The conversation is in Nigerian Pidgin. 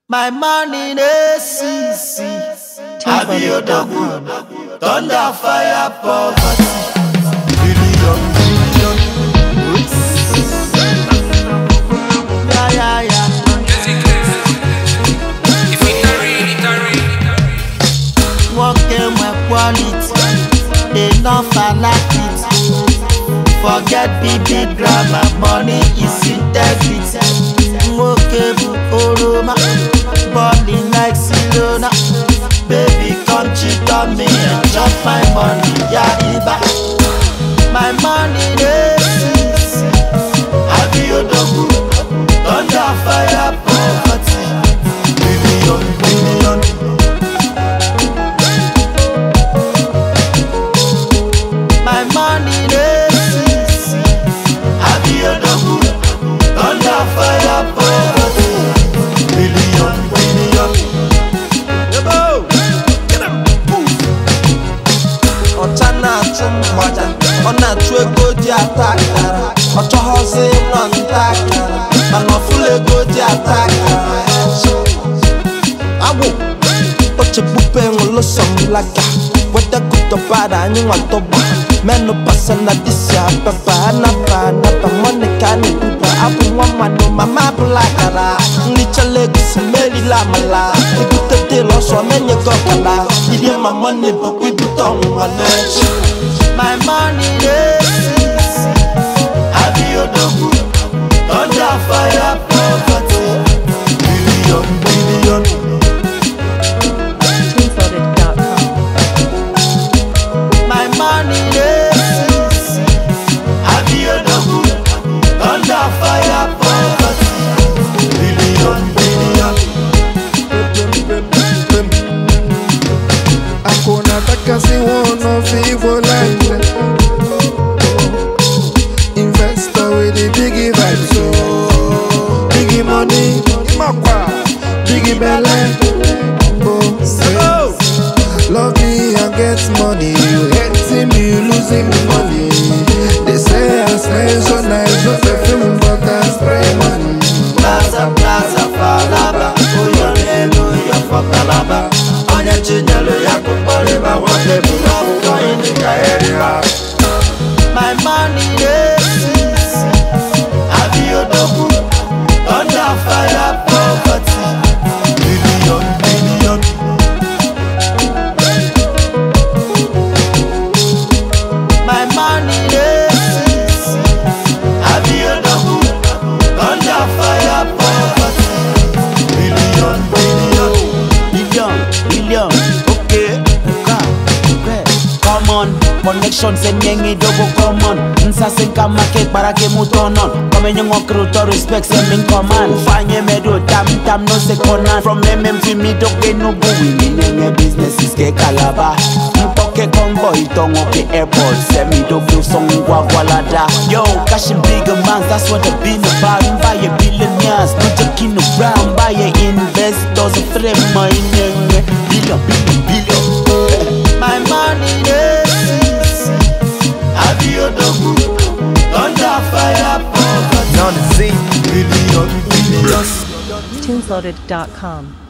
My money dey see see. Abiodun, thunder fire poverty. Billion billion. Yeah yeah yeah. Working my quality, enough I like it. Forget BB drama, money is integrity. Mokebu Oroma, balling like Silona. Baby, come cheat on me and chop my money, yeah, Iba. My money, dey see, see. Abiodun, thunder fire poverty. Billion, billion. My money dey see see. Abiodun, thunder fire poverty. Billion, billion. Yebo, get 'em, move. ọcha na-achụ mgbaja ọ na-achụ ego ji ata akara ọ chọghọzi ịnọ nta akara mana ọfụla ego ji ata akara agwụ ochegbube ṅụlụ sọmlaga wedagudobara anyị nwadọgba menụ pasa na disi ababa anaba anaba monika na-ebuba abụ nwa mmanụ mama abụla akara nrichala egusi merila amala ebute dịl ọsọ na-enye gị ọkala iri ma mọni bụkwa ibute ọnwụnwa n'echi My money dey see see. Abiodun, thunder fire poverty. Billion, billion. Teamsorted.com. My money dey see see. Abiodun, thunder fire poverty. Billion, billion. Hakuna taka siwono vivo line Investor with the biggie vibes so Biggie money, makwa Biggie belly Oh, say Love me and get money You hating me, you losing money They say I smell so nice No perfume but I spray money Plaza, plaza, falaba. Uyo nenu, uyo fokalaba. Onye chinyelu ya kukoriba. Wande bulabu kwa indika area. My money dey see see. Abiodun, thunder fire poverty. Billion, billion. My money dey see see. Abiodun, thunder fire poverty. Billion, billion. Billion, billion, okay, okay, okay. Come on, connections and yengi double common. Nsase kama cake para ke mutonon. Come in your crew to respect sem in command. Fanye medo tam tam no se konan. From MM to me dog they no go we me nenge business is ke kalaba. Mpoke convoy tongo ke airport. Semi dog do song gwagwalada. Yo, cashing bigger mans, that's what I've been about. Buy a billionaires, no joking around. Buy a investors, a friend my nenge. Billion, billion, billion. My money dey see see. Abiodun, thunder fire poverty. Now the Z Billion, billion. Teamsorted.com.